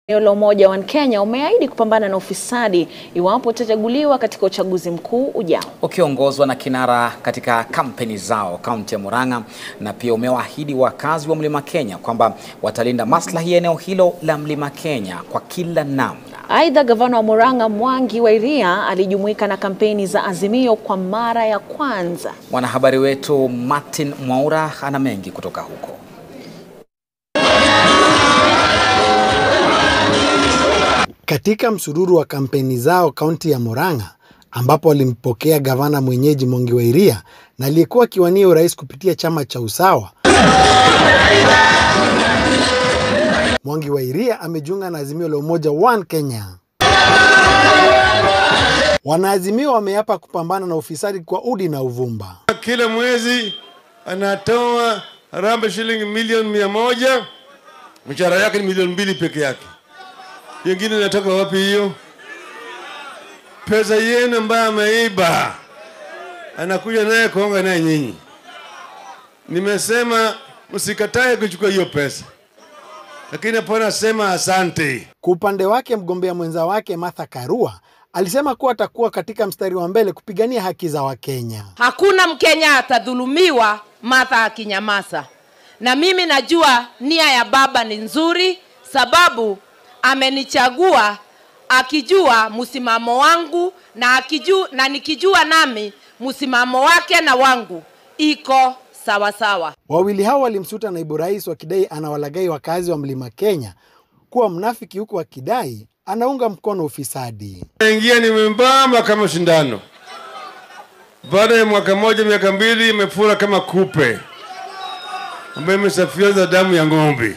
Eneo la Umoja wa Kenya umeahidi kupambana na ufisadi iwapo utachaguliwa katika uchaguzi mkuu ujao. Ukiongozwa na kinara katika kampeni zao kaunti ya Murang'a, na pia umewaahidi wakazi wa Mlima Kenya kwamba watalinda maslahi ya eneo hilo la Mlima Kenya kwa kila namna. Aidha, gavana wa Murang'a Mwangi wa Iria alijumuika na kampeni za Azimio kwa mara ya kwanza. Mwanahabari wetu Martin Mwaura ana mengi kutoka huko. Katika msururu wa kampeni zao kaunti ya Murang'a ambapo walimpokea gavana mwenyeji Mwangi wa Iria na aliyekuwa akiwania urais kupitia chama cha Usawa. Mwangi wa Iria amejiunga na Azimio la Umoja One Kenya. Wanaazimio wameapa kupambana na ufisadi kwa udi na uvumba. Kila mwezi anatoa harambee shilingi milioni mia moja, mshahara yake ni milioni mbili peke yake. Yengine inatoka wapi hiyo pesa yenu ambayo ameiba? Anakuja naye kuonga naye nyinyi. Nimesema msikatae kuchukua hiyo pesa, lakini hapana, asema asante. Kwa upande wake, mgombea mwenza wake Martha Karua alisema kuwa atakuwa katika mstari wa mbele kupigania haki za Wakenya. Hakuna Mkenya atadhulumiwa Martha akinyamaza, na mimi najua nia ya baba ni nzuri, sababu amenichagua akijua msimamo wangu na akijua, na nikijua nami msimamo wake na wangu iko sawa sawa. Wawili hao walimsuta naibu rais wakidai anawalagai wakazi wa Mlima Kenya kuwa mnafiki, huku wakidai anaunga mkono ufisadi. Ingia nimembamba kama shindano, baada ya mwaka moja miaka mbili imefura kama kupe ambayo imesafioza damu ya ng'ombe.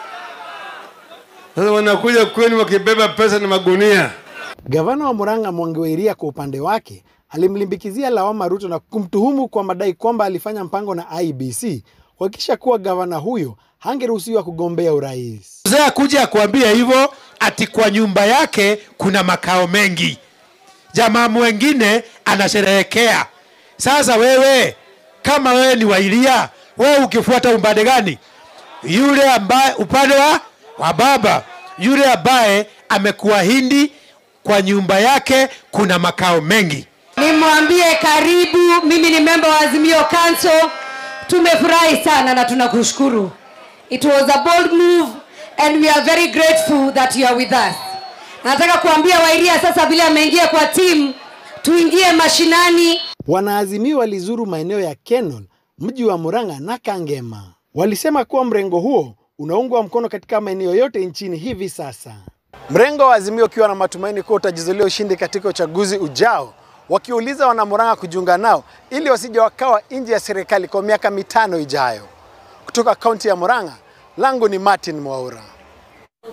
Sasa wanakuja kwenu wakibeba pesa na magunia. Gavana wa Murang'a Mwangi wa Iria kwa upande wake alimlimbikizia lawama Ruto na kumtuhumu kwa madai kwamba alifanya mpango na IBC kuhakikisha kuwa gavana huyo hangeruhusiwa kugombea urais. Mzee akuja akuambia hivyo ati kwa nyumba yake kuna makao mengi, jamaa mwengine anasherehekea. Sasa wewe kama wewe ni Wairia, wewe ukifuata upande gani? Yule ambaye upande wa, wa baba, yule ambaye amekuahidi kwa nyumba yake kuna makao mengi. Nimwambie karibu, mimi ni member wa Azimio Council. Tumefurahi sana na tunakushukuru. It was a bold move and we are very grateful that you are with us. Nataka kuambia Wairia sasa vile ameingia kwa timu, tuingie mashinani. Wanaazimio walizuru maeneo ya Kenol, mji wa Murang'a na Kangema. Walisema kuwa mrengo huo unaungwa mkono katika maeneo yote nchini hivi sasa. Mrengo wa Azimio ukiwa na matumaini kuwa utajizulia ushindi katika uchaguzi ujao, wakiuliza wanamurang'a kujiunga nao ili wasije wakawa nje ya serikali kwa miaka mitano ijayo. Kutoka kaunti ya Murang'a, langu ni Martin Mwaura.